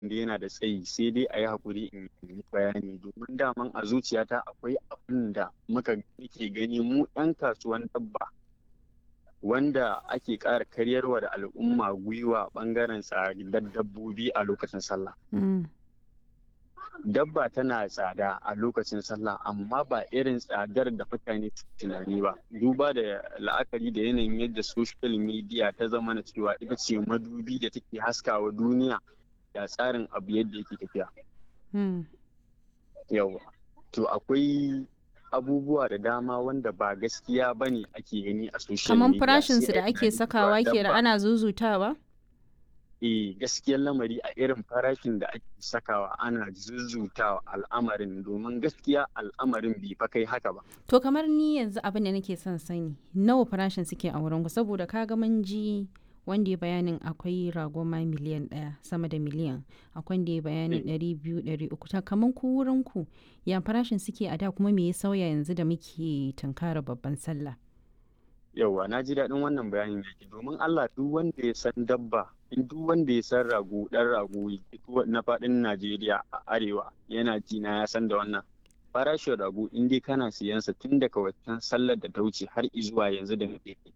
da yana da tsayi sai dai a yi haƙuri in yi bayani domin daman a zuciyata akwai abin da muka ke gani mu 'yan kasuwan dabba wanda ake ƙara karyarwa da al'umma gwiwa ɓangaren tsadar dabbobi a lokacin sallah. Dabba tana tsada a lokacin sallah amma ba irin tsadar da mutane tunani ba. Duba da la'akari da yanayin yadda social media ta zama na cewa ita ce madubi da take haskawa duniya da tsarin abu yadda yake tafiya. Yawa. To akwai abubuwa da dama wanda ba gaskiya ba ne ake gani a social Kamar media. farashinsu sai da a ake tunani sakawa cewa ke da dabba- ana zuzutawa? eh gaskiyar lamari a irin farashin da ake sakawa ana zuzzutawa al'amarin domin gaskiya al'amarin bai fa kai haka ba To kamar ni yanzu abin da nake son sani nawa farashin suke a wurin ku saboda kaga mun ji wanda ya bayanin akwai rago ma miliyan ɗaya sama da miliyan akwai wanda ya bayanin ɗari biyu ɗari uku ta kamar ku wurin ku ya farashin suke a da kuma me ya sauya yanzu da muke tunkara babban sallah. yauwa na ji daɗin wannan bayanin da ke domin Allah duk wanda ya san dabba in duk wanda ya san rago ɗan rago duk na faɗin Najeriya a arewa yana ji na ya san da wannan farashin rago in dai kana siyansa tun daga waccan sallar da ta wuce har izuwa yanzu da muke